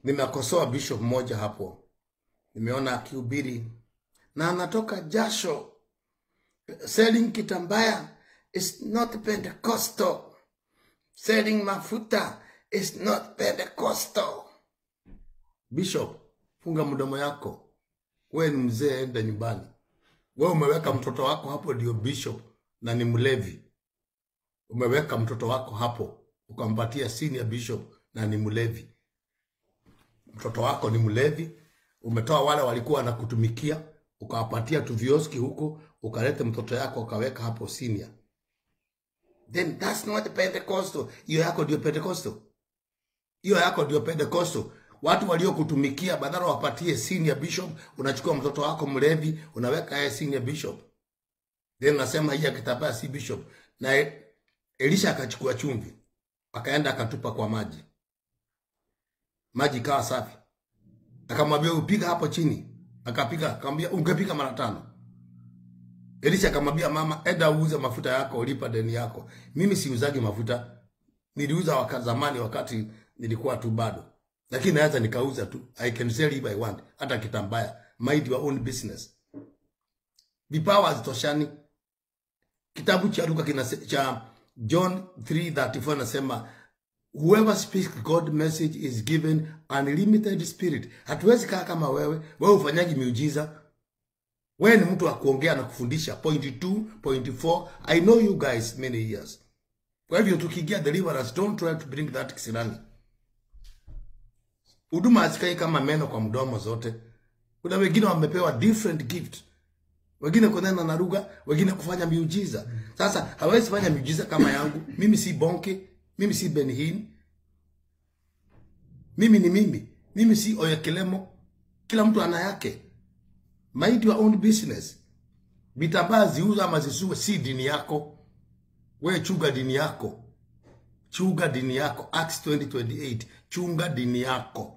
Nimekosoa bishop mmoja hapo, nimeona akihubiri na anatoka jasho. Selling kitambaya is not Pentecostal. Selling mafuta is not Pentecostal. Bishop, funga mdomo yako. We ni mzee, enda nyumbani. We umeweka mtoto wako hapo ndio bishop na ni mlevi. Umeweka mtoto wako hapo ukampatia senior bishop na ni mlevi. Mtoto wako ni mlevi. Umetoa wale walikuwa wanakutumikia ukawapatia tuvioski huko, ukaleta mtoto yako ukaweka hapo senior. Then that's not Pentecostal. Hiyo yako ndio Pentecostal. Hiyo yako ndio Pentecostal. Watu waliokutumikia badala wapatie senior bishop, unachukua mtoto wako mlevi, unaweka yeye senior bishop. Then unasema hii akitapaa si bishop. Na E- Elisha akachukua chumvi, akaenda akatupa kwa maji. Maji ikawa safi. Akamwambia upiga hapo chini. Akapiga, akamwambia ungepiga mara tano. Elisha akamwambia mama, enda uuze mafuta yako, ulipa deni yako. Mimi siuzagi mafuta, niliuza wakati zamani, wakati nilikuwa tu bado, lakini naweza nikauza tu. I can sell if I want, hata kitambaya. Mind your own business. Vipawa hazitoshani. Kitabu cha Luka kinase, cha John 3:34 nasema whoever speaks God message is given unlimited spirit. Hatuwezi kaa kama wewe. Wewe ufanyaji miujiza, wewe ni mtu wa kuongea na kufundisha. Point 2, point 4. I know you guys many years. Kwa hivyo tukiingia deliverance, don't try to bring that kisirani. Huduma hazikai kama meno kwa mdomo zote. Kuna wengine wamepewa different gift, wengine kunena na lugha, wengine kufanya miujiza. Sasa hawezi fanya miujiza kama yangu. Mimi si Bonke, mimi si Benhin, mimi ni mimi, mimi si Oyekelemo. Kila mtu ana yake. Mind your own business. Vitambaa ziuza ama zisiwe, si dini yako. We chunga dini yako, chunga dini yako. Acts 20:28 chunga dini yako.